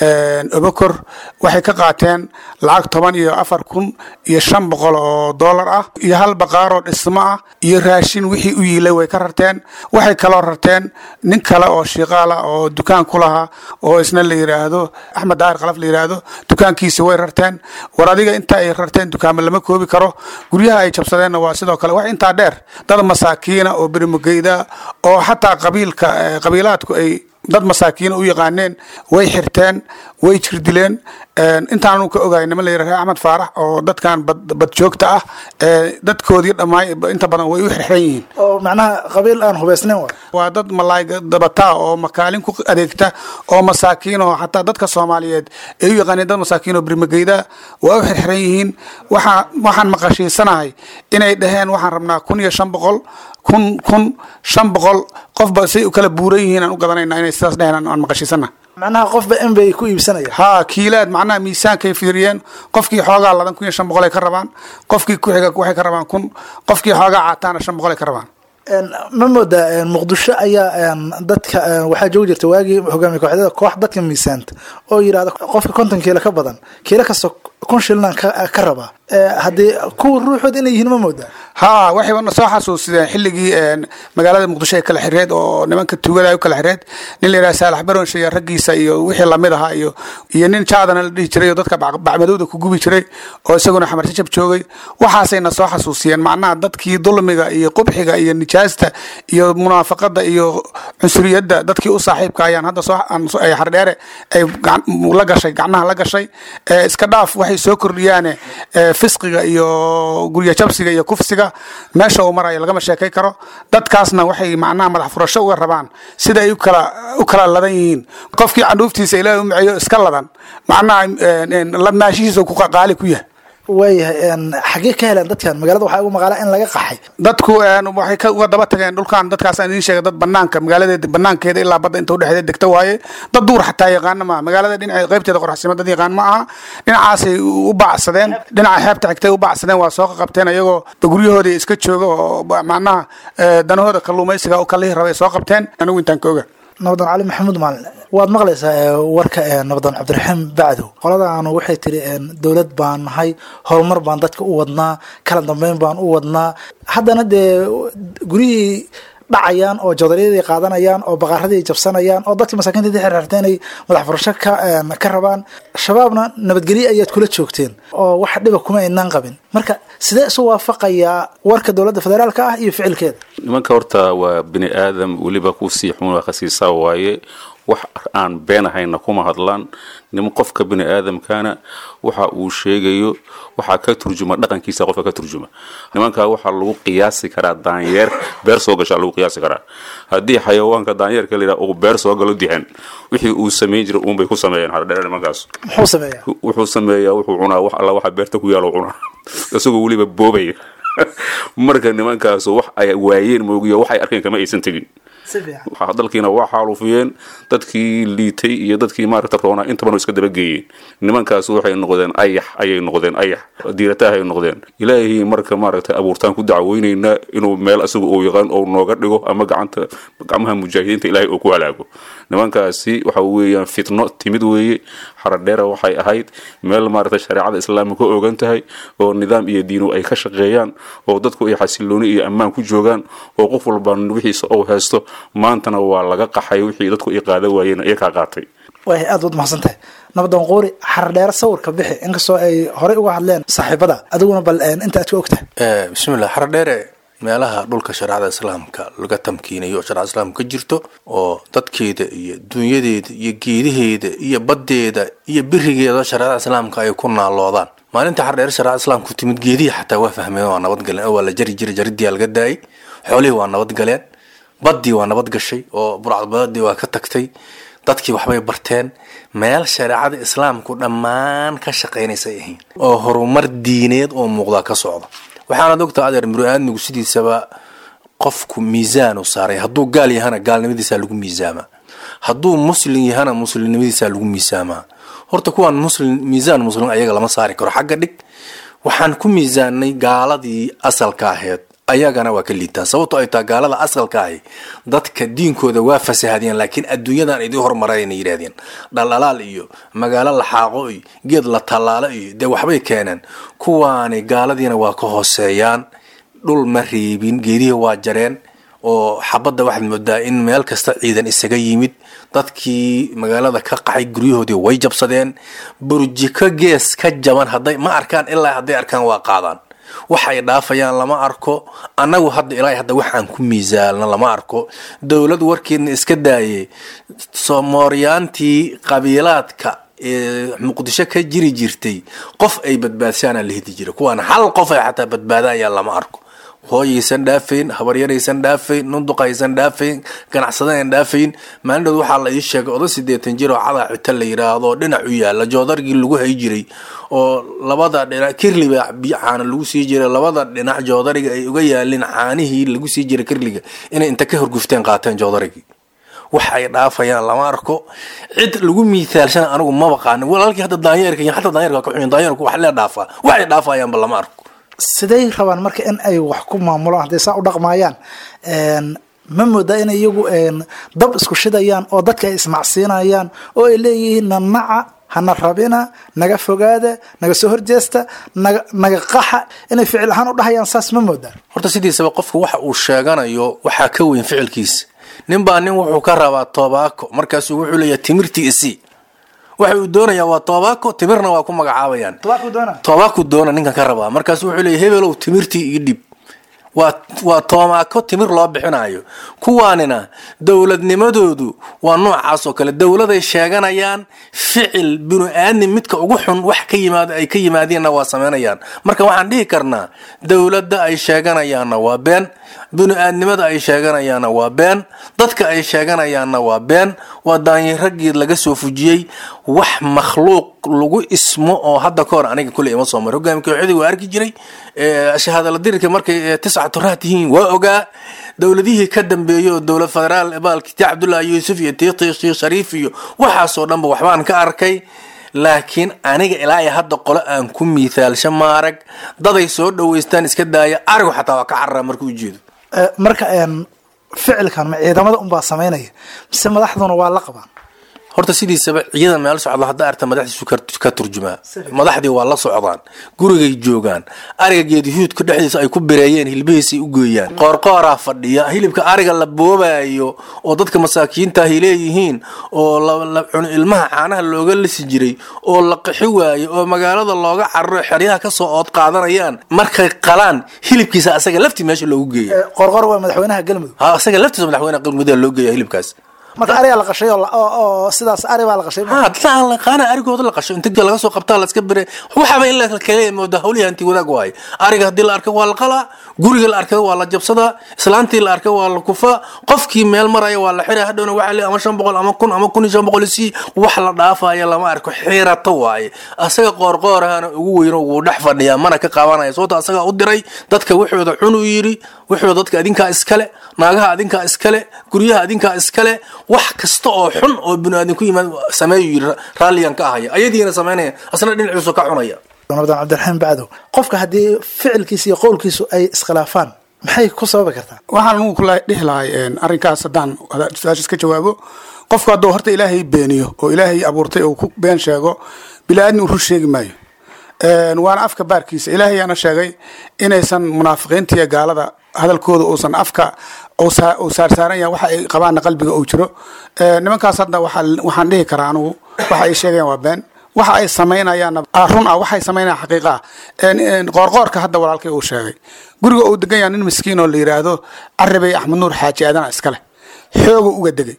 obakor waxay ka qaateen lacag toban iyo afar kun iyo shan boqol oo doolar ah iyo hal baqaaroo dhismo ah iyo raashin wixii u yiilay way ka rarteen waxay kaloo rarteen nin kale oo shiiqaala oo dukaan ku lahaa oo isna la yidhaahdo axmed daahir khalaf la yidhaahdo dukaankiisa way rarteen war adiga inta ay rarteen dukaamo lama koobi karo guryaha ay jabsadeenna waa sidoo kale wax intaa dheer dad masaakiina oo berimugeyda oo xataa qabiilka qabiilaadku ay dad masaakiina u yaqaaneen way xirteen way jirdileen intaanu ka ogahay niman la yidhaha axmed faarax oo dadkan bad joogta ah dadkoodii dhammaay inta badan way u xirxiran yihiin oo macnaha qabiil aan hubaysnayn waay waa dad malaay dabataa oo makaalin ku adeegta oo masaakiin oo xataa dadka soomaaliyeed ay u yaqaaneen dad masaakiin oo birmageyda waa u xirxiran yihiin waxaa waxaan maqashiisanahay inay dhaheen waxaan rabnaa kun iyo shan boqol kun kun shan boqol qofba say u kala buuran yihiin aan u gadanayna inay sidaas dheheen aan maqashiisana macnaha qofba in bay ku iibsanaya haa kiilaad macnaha miisaankay fiiriyeen qofkii xoogaa ladan kun iyo shan boqol ay ka rabaan qofkii ku xiga waxay ka rabaan kun qofkii xoogaa caataana shan boqol ay ka rabaan ma moodaa muqdisho ayaa dadka waxaa joogi jirta waagii hogaamiye kooxdada koox dadka miisaanta oo yidhahda qofka konton kiilo ka badan kiilo kasta kun shilnan ka rabaa haddii kuwa ruuxood inay yihiin ma moodaa haa waxayba soo xasuusideen xilligii magaalada muqdisho ee kala xireed oo nimanka tuugada ay u kala xireed nin la yidhaha saalax baronsha iyo raggiisa iyo wixii lamid ahaa iyo iyo nin jaadana la dhihi jiray oo dadka bacmadowda ku gubi jiray oo isaguna xamar jajab joogay waxaasayna soo xasuusiyeen macnaha dadkii dulmiga iyo qubxiga iyo nijaasta iyo munaafaqada iyo cunsuriyadda dadkii u saaxiibka ayaan hadda soo ay xardheere ay la gashay gacnaha la gashay iska dhaaf waxay soo kordhiyaane fisqiga iyo gurya jabsiga iyo kufsiga meesha uu marayo lagama sheekay karo dadkaasna waxay macnaha madax furasho uga rabaan sida ay ukala u kala ladan yihiin qofkii candhuuftiisa ilaahay u maceeyo iska ladan macnaha ladnaashihiisa ku qaali ku yahay waayahay xaggee ka heleen dadkan magaalada waxaa ugu maqaalaa in laga qaxay dadku waxay ka uga daba tageen dhulkan dadkaas aan idiin sheegay dad banaanka magaaladeeda banaankeeda ilaa badda inta udhexeeda degta waaye dad duur xataa yaqaana maaha magaalada dhinaceed qaybteeda qoraxsima dad yaqaan ma aha dhinacaasay u bacsadeen dhinaca xeebta xigtay u bacsadeen waa soo qabteen iyagoo guryahoodii iska jooga oo macnaha danahooda kalluumaysiga u kalihi rabay soo qabteen anigu intaan ka oga nabadon cali maxamuud maalin waad maqlaysaa warka nabadon cabdiraxiim bacdow qoladaanu waxay tiri dowlad baan nahay horumar baan dadka u wadnaa kala dambeyn baan u wadnaa haddana dee guryihii dhacayaan oo joodaryadii qaadanayaan oo baqaaradii jabsanayaan oo dadkii masaakiinta xirxirta inay madax furasho ka rabaan shabaabna nabadgelye ayaad kula joogteen oo wax dhiba kuma aynaan qabin marka sidee isu waafaqayaa warka dowladda federaalka ah iyo ficilkeeda nimanka horta waa bini aadam weliba kusii xun khasiisaa waaye wax aan been ahayna kuma hadlaan niman qofka bini aadamkana waxa uu sheegayo waxaa ka turjuma dhaqankiisa qofka ka turjuma nimankaa waxaa lagu qiyaasi karaa daanyeer beer soo gashaa lagu qiyaasi karaa haddii xayawaanka daanyeerka la yidhaha uu beer soo galo dihan wixii uu samayn jiray uunbay ku sameeyeen hardheer nimankaas muxuu sameeyaa wuxuu sameeyaa wuxuu cunaa wax alla waxa beerta ku yaalo cunaa isagoo weliba boobaya marka nimankaasu wax ay waayeen moogiyo waxay arkeen kama aysan tegin dalkiina waa xaalufiyeen dadkii liitay iyo dadkii maaragta roonaa intaban iska dabageeyeen nimankaas waxay noqdeen ayax ayay noqdeen ayax diirataah ay noqdeen ilaahii marka maaragta abuurtaan ku dacweynaynaa inuu meel asaga uu yaqaan oo nooga dhigo ama gacanta gacmaha mujaahidiinta ilaahay uu ku halaago nimankaasi waxa weeyaan fitno timid weeye xaradheera waxay ahayd meel maaragta shareecada islaamka ka ogan tahay oo nidaam iyo diinu ay ka shaqeeyaan oo dadku ay xasilooni iyo ammaan ku joogaan oo qof walba wixiisa ou haysto maantana waa laga qaxay wixii dadku ay qaada waayeen iyakaa qaatay waay aad baad mahadsan tahay nabadoon quuri xardheere sawirka bixi inkastoo ay horey uga hadleen saaxiibada adiguna bal inta aad ka ogtahay bismillah xardheere meelaha dhulka shareecada islaamka laga tamkiinayo oo sharecada islaamka ka jirto oo dadkeeda iyo dunyadeeda iyo geedaheeda iyo baddeeda iyo birigeeda shareecada islaamka ay ku naaloodaan maalinta xardheere shareecada islaamku timid geedihii xataa waa fahmeen waa nabadgaleen oo waa la jari jiray jaridii laga daayay xoolihii waa nabadgaleen baddii waa nabad gashay oo burcadbaadii waa ka tagtay dadkii waxbay barteen meel shareecada islaamku dhammaan ka shaqaynaysay ahayn oo horumar diineed oo muuqdaa ka socda waxaanad ogtaa adeer muru-aadmigu sidiisaba qofku miisaanu saaray hadduu gaal yahana gaalnimadiisaa lagu miisaamaa hadduu muslim yahana muslimnimadiisaa lagu miisaamaa horta kuwaan muslim miisaan muslim ayaga lama saari karo xagga dhig waxaan ku miisaanay gaaladii asalka aheyd ayagana waa ka liitaan sababto ay taa gaalada asalka ahi dadka diinkooda waa fasahadeen laakiin adduunyadan idii hormarayna yidhahdeen dhaldhalaal iyo magaalo la xaaqo iyo geed la tallaalo iyo dee waxbay keeneen kuwaani gaaladiina waa ka hooseeyaan dhul ma reebin geedihii waa jareen oo xabadda waxaad moodaa in meel kasta ciidan isaga yimid dadkii magaalada ka qaxay guryahoodii way jabsadeen burjiko gees ka jaban hadday ma arkaan ilaa hadday arkaan waa qaadaan waxay dhaafayaan lama arko annagu hadda ilaa hadda waxaan ku miisaalna lama arko dowlad warkeedna iska daayay somooryaantii qabiilaadka ee muqdisho ka jiri jirtay qof ay badbaadsaana la hidi jira kuwaan hal qof ay xataa badbaadayaan lama arko hooyaysan dhaafayn habaryaraysan dhaafayn nunduqaysan dhaafayn ganacsadayan dhaafayn maalindhood waxaa la ii sheegay oda sideetan jir oo cadaa cita la yidhaahdo dhinac u yaala joodargii lagu hay jiray oo labada dhinac kirliba caana lagu sii jiray labada dhinac joodariga ay uga yaalin caanihii lagu sii jiray kirliga inay inta ka horgufteen qaateen joodarigii wax ay dhaafayaan lama arko cid lagu miithaalshana anigu ma baqaanin walaalkii hadda daanyeerka iyo xataa daanyeerka ka xumin daanyeerku wax lee dhaafaa waxay dhaafayaanba lama arko siday rabaan marka in ay wax ku maamulaan hadday saa u dhaqmaayaan ma moodaa in iyagu dab isku shidayaan oo dadka ay ismacsiinayaan oo ay leeyihiin nanaca hana rabina naga fogaada naga soo horjeesta naga naga qaxa inay ficil ahaan u dhahayaan saas ma moodaan horta sidiisaba qofku waxa uu sheeganayo waxaa ka weyn ficilkiisa nin baa nin wuxuu ka rabaa tobaako markaasuu wuxuu leeyahay timirtii isii waxa uu doonayaa waa tobaako timirna waa ku magacaabayaan tobaaku doona ninkan ka rabaa markaasu wuxuu leeyahy hebelow timirtii ii dhib waa waa toomaako timir loo bixinayo kuwaanina dowladnimadoodu waa noocaas oo kale dowladay sheeganayaan ficil binu aadam midka ugu xun wax ka yimaado ay ka yimaadeenna waa sameynayaan marka waxaan dhihi karnaa dowladda ay sheeganayaanna waa been binu aadnimada ay sheeganayaanna waa been dadka ay sheeganayaanna waa been waa daanyarageed laga soo fujiyey wax makhluuq lagu ismo oo hadda ka hor aniga kule ima soo maray hogaami kooxdii waa arki jiray shahaadala dirirka markay tiscatu raah tihiin waa ogaa dowladihii ka dambeeyey oo dowlad federaal baalkiti cabdullaahi yuusuf iyo tiiqi sheekh shariif iyo waxaasoo dhanba waxbaan ka arkay laakiin aniga ilaa iyo hadda qole aan ku miithaalsha maarag daday soo dhaweystaan iska daaya arigu xataa waa ka carara markuu ujeedo marka ficilkan ma ciidamada unbaa samaynaya mise madaxduna waa la qabaan horta sidiisaba ciidan meel socda hadda arta madaxdiisu ka turjumaa madaxdii waa la socdaan gurigay joogaan ariga geedihuudka dhexdiisa ay ku bireeyeen hilbihiisay u geeyaan qoorqooraa fadhiya hilibka ariga la boobayo oo dadka masaakiinta ahy leeyihiin oo ilmaha caanaha looga lisi jiray oo la qixi waaye oo magaalada looga cararo xeryaha kasoo ood qaadanayaan markay qalaan hilibkiisa asaga laftii meesha loogu geeya qorqor waa madaxweynaha galmudug asaga laftiisa madaxweynaha galmudug loo geeya hilibkaas marka arigaa la qashay oo sidaas ari baa la qashay qaana arigooda la qasho inta laga soo qabtaa laska bire waxaba in la kale mooda hawlihi hanti wadaag waaye ariga haddii la arka waa la qalaa guriga la arka waa la jabsadaa islaantii la arka waa la kufaa qofkii meel maraya waa la xira hadhowna waxa le ama shan boqol ama kun ama kun iyo shan boqol si wax la dhaafaya lama arko xirato waaye asaga qoorqoorahana ugu weyno wuu dhex fadhiyaa mana ka qabanaya sababto asagaa u diray dadka waxooda cun u yidhi waxooda dadka adinkaa iskale naagaha adinkaa iskale guryaha adinkaa iskale wax kasta oo xun oo biniaadin ku yimaad sameeyu yiri raalliyan ka ahaya ayadiina samaynaya asna dhinaciisu ka cunaya ramadan cabdiraxiim bacdow qofka haddii ficilkiisa iyo qowlkiisu ay iskhilaafaan maxay ku sababi kartaa waxaan anugu kula dhihi lahay arrinkaas haddaan su-aashaas ka jawaabo qofku hadduu horta ilaahay beeniyo oo ilaahay abuurtay oo ku been sheego bilaaadni uu rur sheegi maayo waana afka baarkiisa ilaahay aana sheegay inaysan munaafiqiinta iyo gaalada hadalkooda uusan afka uu saarsaaran yahay waxa ay qabaanna qalbiga uu jiro nimankaas hadda waxaan dhihi karaa anugu waxa ay sheegayaan waa been waxa ay samaynayaanna run ah waxay samaynayaan xaqiiqa ah qoorqoorka hadda walaalkay uu sheegay guriga uu degan yahay nin miskiin oo la yidhaahdo carabey axmed nuur xaaji aadana iskale xoogu uga degay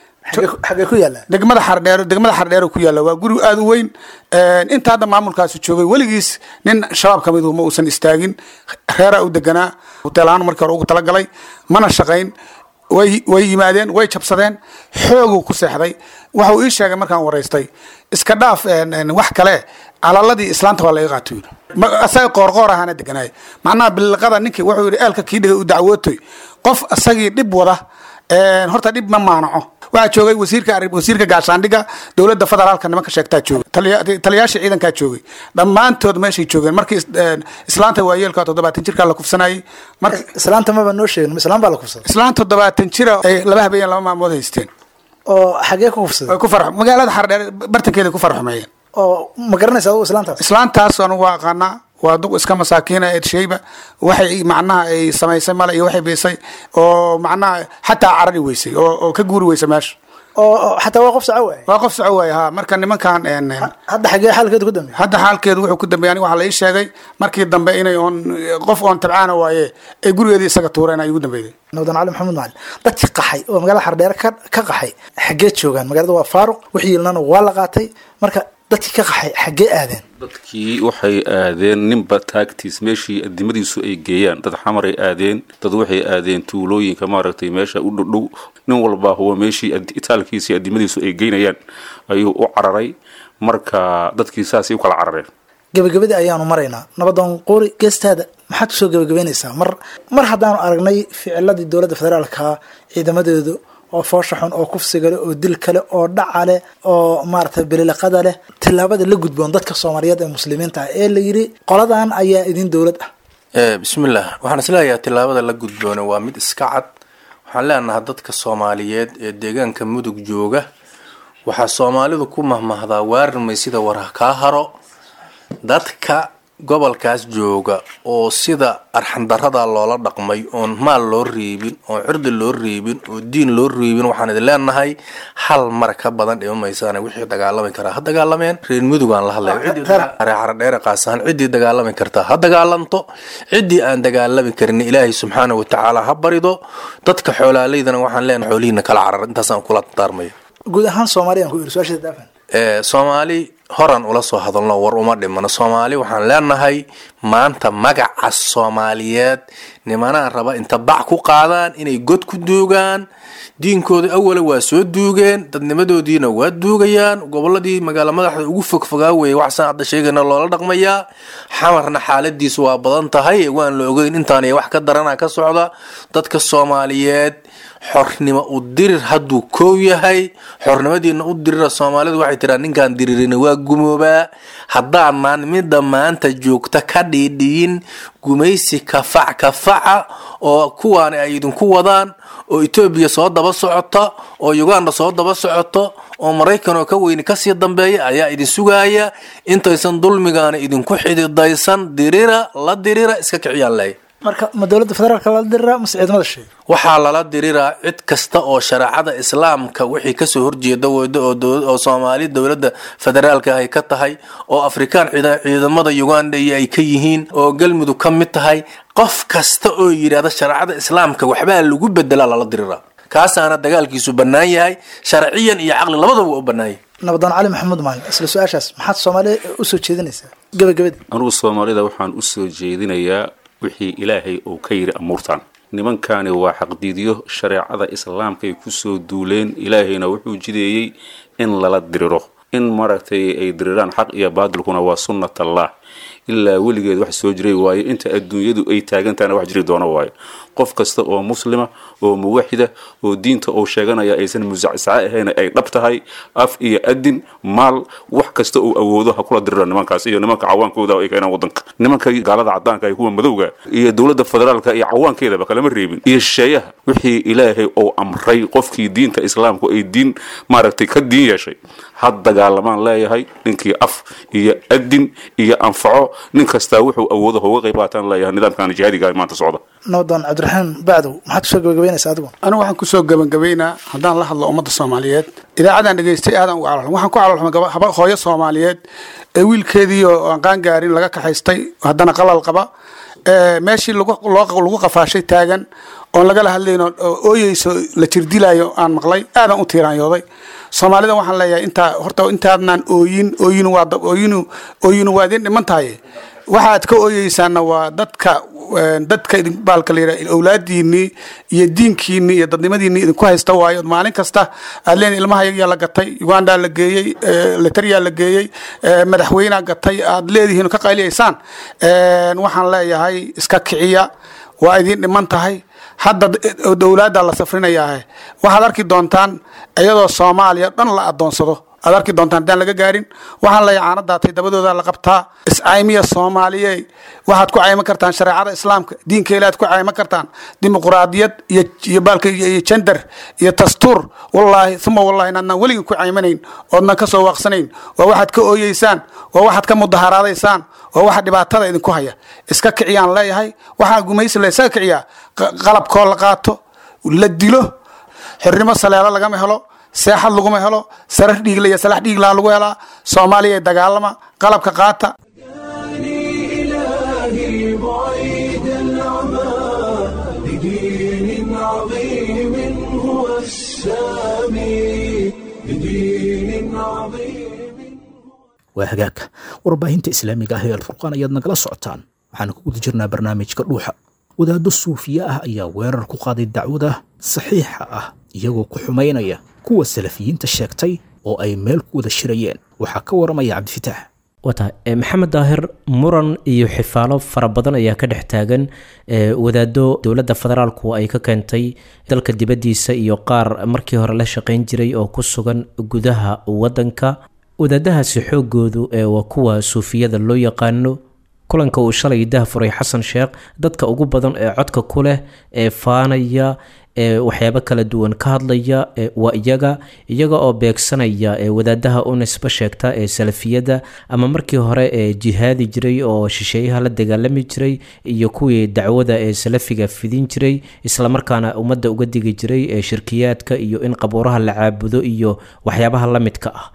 xagee ku yaalla degmada xardheero degmada xardheero ku yaalla waa guri aada u weyn inta hadda maamulkaasi joogay weligiis nin shabaab ka midu ma uusan istaagin reeraa u deganaa hoteelahaan markii hore ugu talagalay mana shaqayn way way yimaadeen way jabsadeen xooguu ku seexday waxuu ii sheegay markaan waraystay iska dhaaf wax kale calaladii islaanta waa laga qaato yiri asaga qoorqoor ahaana deganaay macnaha biliqada ninkii wuxuu yidhi eelka kii dhigay u dacwootoy qof asagii dhib wada horta dhib ma maanaco waxaa joogay wasiirka wasiirka gaashaandhiga dowladda federaalka nimanka sheegtaa joogay taliyaasha ciidankaa joogay dhammaantood meeshay joogeen markii islaanta waayeelka toddobaatan jirkaa la kufsanayay marka islaanta maba noo sheegin islaan baa la kufsaday islaan toddobaatan jira ay laba habeen laba maalmood haysteen oo xagee ku kufsaday way ku farx magaalada xardheer bartankeeda ku farxumeeyeen oo ma garanaysa adigu islaantaas islaantaas anugu waa aqaanaa waa duq iska masaakiina eed shayba waxay macnaha ay samaysay male iyo waxay biisay oo macnaha xataa carari weysay oo oo ka guuri weysa meesha oo xataa waa qof saco waay waa qof soco waay ha marka nimankan hadda xagee xaalkeedu ku dambeey hadda xaalkeedu wuxuu ku dambeeyay aniga waxaa la ii sheegay markii dambe inay oon qof oon tabcaana waaye ay gurigeedii isaga tuureen ay ugu dambeeyday nabdan cali maxamed macali dadkii qaxay oo magaalada xardheere ka ka qaxay xaggee joogaan magaalada waa faaruq wixii yilnana waa la qaatay marka dadkii ka qaxay xaggee aadeen dadkii waxay aadeen ninba taagtiis meeshii adimadiisu ay geeyaan dad xamaray aadeen dad waxay aadeen tuulooyinka maaragtay meesha u dhowdhow nin walbaa huwa meeshii itaalkiisa iyo adimadiisu ay geynayaan ayuu u cararay marka dadkii saasay u kala carareen gabagabadii ayaanu maraynaa nabadoon quuri geestaada maxaad kusoo gabagabeynaysaa mar mar haddaanu aragnay ficiladii dowladda federaalka ciidamadeedu oo foosha xun oo kufsiga leh oo dil kale oo dhaca leh oo maaragtay beliliqada leh tillaabada la gudboon dadka soomaaliyeed ee muslimiinta ah ee la yidhi qoladan ayaa idin dowlad ah bismillaah waxaan isleeyahay tillaabada la gudboona waa mid iska cad waxaan leenahay dadka soomaaliyeed ee deegaanka mudug jooga waxaa soomaalidu ku mahmahdaa waarimay sida warha kaa haro dadka gobolkaas jooga oo sida arxandarada loola dhaqmay oon maal loo reebin oon cirdi loo reebin oo diin loo reebin waxaan idin leenahay hal mar ka badan dhima maysaan wixii dagaalami karaa ha dagaalameen reer mudugaan la hadlaya qaasahan ciddii dagaalami kartaa ha dagaalanto ciddii aan dagaalami karin ilaahay subxaana watacaala ha barido dadka xoolaaleydana waxaan leenahay xoolihiina kala carar intaasaan kula daarmaya guud ahaan soomaaliyan ku iri su-aasha daafan soomaali horan ula soo hadalno war uma dhimano soomaali waxaan leenahay maanta magaca soomaaliyeed nimanaa raba inta bac ku qaadaan inay god ku duugaan diinkooda awala waa soo duugeen dadnimadoodiina waa duugayaan goboladii magaalo madaxda ugu fogfogaa weeye waxsaan hadda sheegayna loola dhaqmayaa xamarna xaaladiisu waa badan tahay waan la ogeyn intaan wax ka darana ka socda dadka soomaaliyeed xornimo u dirir hadduu koow yahay xornimadiina u dirira soomaalidu waxay tiraa ninkaan diririna waa gumoobaa haddaanaan midda maanta joogta ka dhiidhiyin gumaysi kafac kafaca oo kuwaani ay idinku wadaan oo etoobiya soo daba socota oo uganda soo daba socoto oo maraykan oo ka weyni kasii dambeeya ayaa idin sugaaya intaysan dulmigaana idinku xididaysan dirira la dirira iska kiciyaan leh marka ma dowladda federaalka lala diriraa mase ciidamada sheegay waxaa lala diriraa cid kasta oo shareecada islaamka wixii kasoo horjeeda weydo oo dow- oo soomaali dowladda federaalka ay ka tahay oo afrikaan ciida- ciidamada uganda iyo ay ka yihiin oo galmudug ka mid tahay qof kasta oo yidhaahda shareecada islaamka waxbaa lagu bedelaa lala diriraa kaasaana dagaalkiisu bannaan yahay sharciyan iyo caqli labadaba waa u bannaan yahay nabadaan cali maxamuud maalin isla su-aashaas maxaad soomaaliya usoo jeedinaysaa gabagabadii anugu soomaalida waxaan u soo jeedinayaa wixii ilaahay uu ka yidhi amuurtan nimankani waa xaqdiidyo shareecada islaamka ay kusoo duuleen ilaahayna wuxuu jideeyey in lala diriro in maaragtay ay diriraan xaq iyo baadilkuna waa sunnat allah ilaa weligeed wax soo jiray waayo inta adduunyadu ay taagantahana wax jiri doono waayo qof kasta oo muslima oo muwaxida oo diinta uu sheeganaya aysan musacsaca ahayn ay dhab tahay af iyo adin maal wax kasta uu awoodo ha kula dirira nimankaas iyo nimanka cawaankooda ay keenaan wadanka nimanka gaalada cadaanka iyo kuwa madowga iyo dowladda federaalka iyo cawaankeedaba kalama reebin iyo shisheeyaha wixii ilaahay uu amray qofkii diinta islaamku ay diin maaragtay ka diin yeeshay ha dagaalamaan leeyahay ninkii af iyo adin iyo anfaco nin kastaa wuxuu awoodo hauga qayb qaataan leeyahay nidaamkan jihaadiga ee maanta socda nabadaan cabdiraxmaan bacdow maxaad kusoo gabagabaynaysaa adigu anigu waxaan kusoo gebagabaynaa haddaan la hadlo ummadda soomaaliyeed idaacadan dhegaystay aadan uga calolxum waxaan ku calolxumay gaba haba hooyo soomaaliyeed ee wiilkeedii oo aan qaangaarin laga kaxaystay haddana qalal qaba ee meeshii lagu loo lagu qafaashay taagan oon lagala hadlayno oo ooyeyso la jirdilayo aan maqlay aadan u tiiraanyooday soomaalida waxaan leeyahay intaa horta intaadnaan ooyin ooyin waa dab- ooyinu ooyinu waa idin dhiman tahay waxaad ka ooyeysaana waa dadka een, dadka idin baalka la yidhaha awlaadiinii iyo diinkiinii iyo dadnimadiinii idinku haysta waayo maalin kasta aad leen ilmaha yayaa la gatay ugandaa la geeyey eh, letariyaa la geeyey eh, madaxweynea gatay aad leedihiin oo ka qayliyaysaan Een, waxaan leeyahay iska kiciya waa idin dhiman tahay hadda d- dowlaadda la safrinayaa waxaad arki doontaan iyadoo soomaaliya dhan la adoonsado aad arki doontaan haddaan laga gaarin waxaan leeyahay caanadaatay dabadooda la qabtaa iscaymiya soomaaliye waxaad ku cayman kartaan shareecada islaamka diinka ilaad ku cayman kartaan dimuquraadiyad iyo iyo baalka iyo iyo gender iyo dastuur wallaahi uma wallahi inaadnaan weligin ku caymanayn oodnan ka soo waaqsanayn waa waxaad ka ooyeysaan waa waxaad ka mudaharaadaysaan waa waxa dhibaatada idinku haya iska kiciyaan leeyahay waxaa gumaysi la isaga kiciyaa qa- qalabkoo la qaato la dilo xornimo saleelo lagama helo seexad laguma helo sarar dhiigla iyo salax dhiiglaa lagu helaa soomaaliya dagaalama qalabka qaata إلهي بعيد العمى لدين عظيم هو السامي لدين عظيم waa hagaag warbaahinta islaamiga ah ee alfurqaan ayaad nagala socotaan waxaan ku guda jirnaa barnaamijka dhuuxa wadaaddo suufiye ah ayaa weerar ku qaaday dacwada saxiixa ah iyagoo ku xumaynaya kuwa salafiyiinta sheegtay oo ay meel ku wada shirayeen waxaa ka waramaya cabdifitaax wata e, maxamed daahir muran iyo xifaalo fara badan ayaa ka dhex taagan e, wadaado dowladda federaalku ay ka keentay dalka dibaddiisa iyo qaar markii hore la shaqayn jiray oo ku sugan gudaha wadanka wadaadahaasi xoogoodu ee waa kuwa suufiyada loo yaqaano kulanka uu shalay dah furay xasan sheekh dadka ugu badan ee codka ku leh ee faanaya ee waxyaabo kala duwan ka hadlaya ee waa iyaga iyaga oo beegsanaya ee wadaadaha u nisbo sheegta ee salafiyada ama markii hore ee jihaadi jiray oo shisheeyaha la dagaalami jiray iyo kuwii dacwada ee salafiga fidin jiray islamarkaana ummadda uga digi jiray ee shirkiyaadka iyo in qabuuraha la caabudo iyo waxyaabaha la midka ah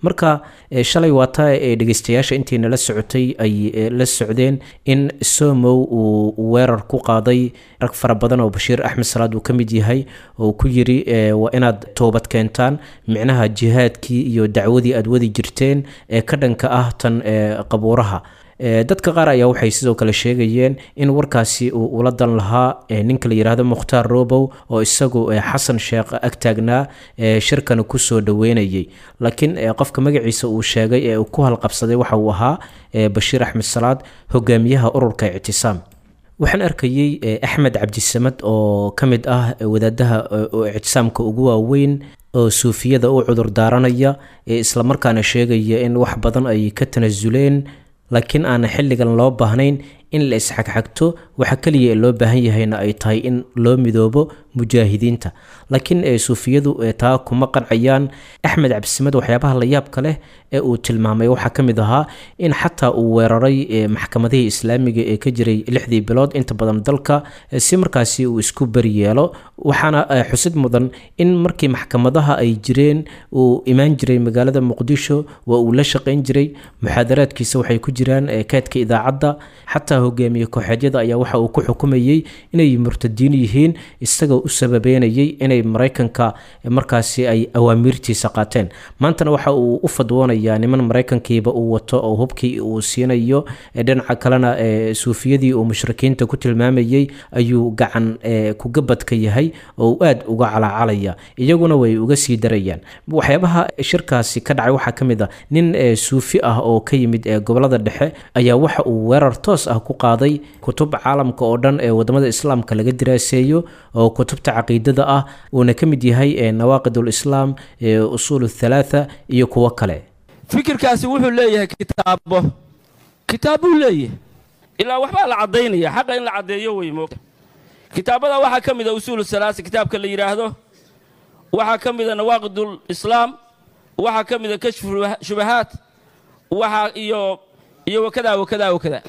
marka shalay waata ee dhegeystayaasha intii nala socotay ay la socdeen in somow uu weerar ku qaaday rag fara badan oo bashiir axmed salaad uu ka mid yahay oo ku yiri waa inaad toobad keentaan micnaha jihaadkii iyo dacwadii aad wadi jirteen ee ka dhanka ah tan qabuuraha dadka qaar ayaa waxay sidoo kale sheegayeen in warkaasi uu ula dan lahaa ninka la yidhaahdo mukhtaar robow oo isagu xasan sheekh ag taagnaa shirkana kusoo dhaweynayay laakiin qofka magaciisa uu sheegay ee uu ku halqabsaday waxa uu ahaa bashiir axmed salaad hogaamiyaha ururka ictisaam waxaan arkayey axmed cabdisamad oo ka mid ah wadaadaha ictisaamka ugu waaweyn oo suufiyada u cudur daaranaya islamarkaana sheegaya in wax badan ay ka tanasuleen laakiin aan xilligan loo baahnayn in la isxagxagto waxa keliya ee loo baahan yahayna ay tahay in loo midoobo mujaahidiinta laakiin suufiyadu taa kuma qancayaan axmed cabdisamed waxyaabaha la yaabka leh ee uu tilmaamay waxaa ka mid ahaa in xataa uu weeraray maxkamadihii islaamiga ee ka jiray lixdii bilood inta badan dalka si markaasi uu isku beri yeelo waxaana xusid mudan in markii maxkamadaha ay jireen uu imaan jiray magaalada muqdisho waa uu la shaqayn jiray muxaadaraadkiisa waxay ku jiraan keedka idaacadda xataa hogaamiye kooxeedyada ayaa waxa uu ku xukumayey inay murtadiin yihiin isagoo u sababeynayay inay maraykanka markaasi ay awaamiirtiisa qaateen maantana waxa uu u fadwoonayaa niman maraykankiiba uu wato oo hubkii uu siinayo dhinaca kalena suufiyadii uu mushrikiinta ku tilmaamayey ayuu gacan kugabadka yahay oo uu aad uga calacalaya iyaguna way uga sii darayaan waxyaabaha shirkaasi ka dhacay waxaa ka mid a nin suufi ah oo ka yimid gobolada dhexe ayaa waxa uu weerar toos ah ku qaaday kutub caalamka oo dhan ee wadamada islaamka laga diraaseeyo oo kutubta caqiidada ah uuna ka mid yahay nawaaqid ulislaam usuul thalaatha iyo kuwo kale fikirkaasi wuxuu leeyahay kitaabo kitaab buu leeyahay ilaa waxbaa la caddaynaya xaqa in la caddeeyo wey moogta kitaabada waxaa ka mid a usuulu salaasa kitaabka la yidhaahdo waxaa ka mid a nawaaqidul islaam waxaa ka mid a kashfu shubahaat waxaa iyo iyo wakadaa wakadaa wakadaa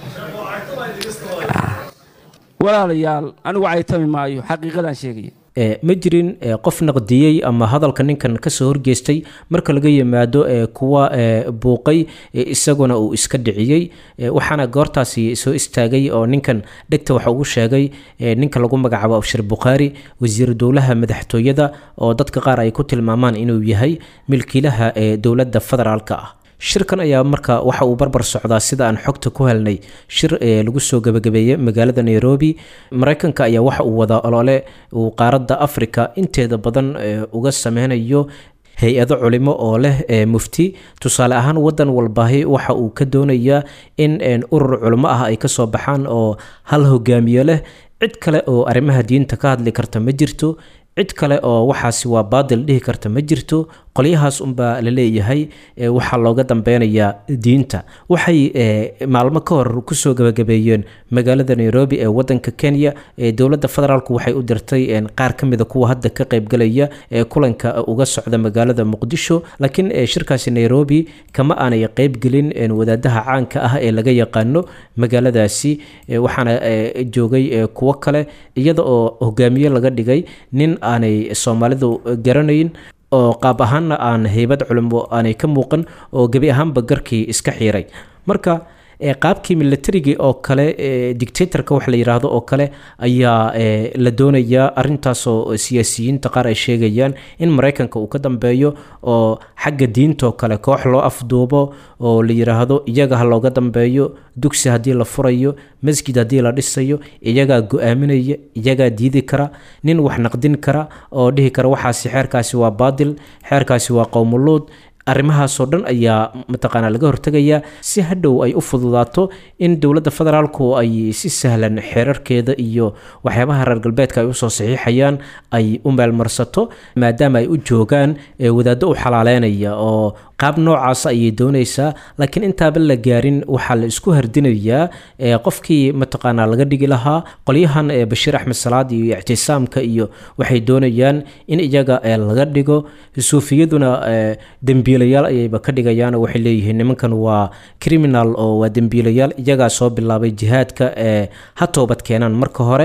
walaalayaal anigu caytami maayo xaqiiqadaan sheegaya ma jirin qof naqdiyey ama hadalka ninkan kasoo horgeystay marka laga yimaado kuwa buuqay isaguna uu iska dhiciyey waxaana goortaasi soo istaagay oo ninkan dhegta waxa ugu sheegay ninka lagu magacaabo abshir bukhaari wasiir dowlaha madaxtooyada oo dadka qaar ay ku tilmaamaan inuu yahay milkiilaha ee dowladda federaalka ah shirkan ayaa marka waxa uu barbar socdaa sida aan xogta ku helnay shir lagu soo gabagabeeyey magaalada nairobi maraykanka ayaa waxa uu wadaa olole uu qaaradda africa inteeda badan uga sameynayo hay-ado culimo oo leh mufti tusaale ahaan wadan walbaahi waxa uu ka doonayaa in urur culimo ah ay kasoo baxaan oo hal hogaamiye leh cid kale oo arrimaha diinta ka hadli karta ma jirto cid kale oo waxaasi waa baadil dhihi karta ma jirto qolyahaas unbaa la leeyahay waxaa looga dambeynayaa diinta waxay maalmo ka hor kusoo gabagabeeyeen magaalada nairobi ee wadanka kenya dowladda federaalk waxay u dirtay qaar ka mida kuwa hadda ka qaybgalaya ee kulanka uga socda magaalada muqdisho laakiin shirkaasi nairobi kama aanay qeybgelin wadaadaha caanka ah ee laga yaqaano magaaladaasi waxaana joogay kuwo kale iyada oo hogaamiye laga dhigay nin aanay soomaalidu garanayn oo qaab ahaanna aan heybad culimo aanay ka muuqan oo gebi ahaanba garkii iska xiiray marka qaabkii militarigii oo kale dictatorka wax la yidhaahdo oo kale ayaa la doonayaa arintaasoo siyaasiyiinta qaar ay sheegayaan in maraykanka uu ka dambeeyo oo xagga diintaoo kale koox loo afduubo oo la yidhaahdo iyaga ha looga dambeeyo dugsi haddii la furayo masjid haddii la dhisayo iyagaa go-aaminaya iyagaa diidi kara nin wax naqdin kara oo dhihi kara waxaasi xeerkaasi waa baadil xeerkaasi waa qowmuluud arrimahaasoo dhan ayaa mataqaanaa laga hortegayaa si hadhow ay u fududaato in dowladda federaalku ay si sahlan xeerarkeeda iyo waxyaabaha reer galbeedka ay usoo saxiixayaan ay u meelmarsato maadaama ay u joogaan wadaaddo u xalaaleynaya oo qaab noocaas ayay doonaysaa laakiin intaaba la gaarin waxaa la isku hardinayaa qofkii mataqaanaa laga dhigi lahaa qolyahan bashiir axmed salaad iyo ictisaamka iyo waxay doonayaan in iyaga laga dhigo suufiyaduna dembiilayaal ayayba ka dhigayaan waxay leeyihiin nimankan waa criminal oo waa dembiilayaal iyagaa soo bilaabay jihaadka ha toobad keenaan marka hore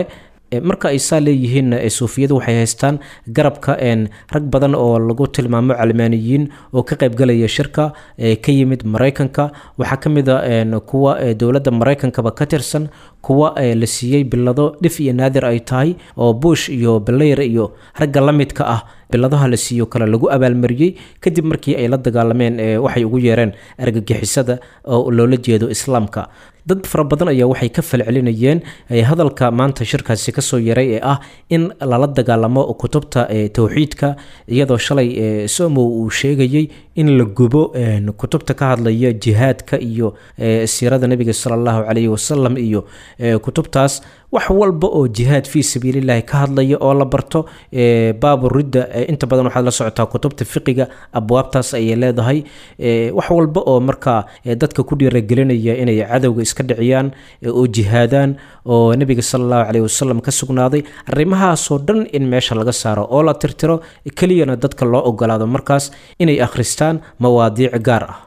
marka ay saa leeyihiin suufiyadu waxay haystaan garabka rag badan oo lagu tilmaamo calmaaniyiin oo ka qaybgalaya shirka ka yimid maraykanka waxaa ka mid a kuwa dowladda maraykankaba ka tirsan kuwa la siiyey bilado dhif iyo naadir ay tahay oo bush iyo balayr iyo ragga la midka ah biladaha la siiyo kale lagu abaalmariyey kadib markii ay la dagaalameen waxay ugu yeereen argagixisada oo loola jeedo islaamka dad fara badan ayaa waxay ka falcelinayeen hadalka maanta shirkaasi kasoo yaray ee ah in lala dagaalamo kutubta towxiidka iyadoo shalay somow uu sheegayey in la gubo kutubta ka hadlaya jihaadka iyo siirada nebiga sala allahu calayhi wasalam iyo kutubtaas wax walba oo jihaad fii sabiilillahi ka hadlaya oo la barto baabu ridda inta badan waxaad la socotaa kutubta fiqiga abwaabtaas ayay leedahay wax walba oo markaa dadka ku dhiiragelinaya inay cadowga iska dhiciyaan oo jihaadaan oo nebiga sala allahu caleyhi wasalam ka sugnaaday arrimahaasoo dhan in meesha laga saaro oo la tirtiro keliyana dadka loo ogolaado markaas inay akhristaan mawaadiic gaar ah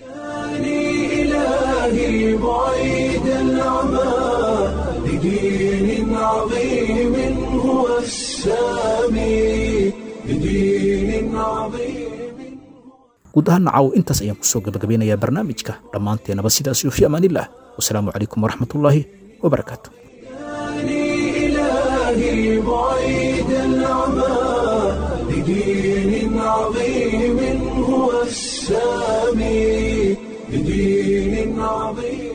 إلهي بعيد العمى لدين عظيم هو السامي لدين عظيم guud ahaan nacaw intaas ayaan kusoo gabagabeynayaa barnaamijka dhammaanteenaba sidaas iyo fi amaanillaah wasalaamu calaykum waraxmatullaahi wabarakaatu إلهي بعيد العمى لدين عظيم هو السامي لدين عظيم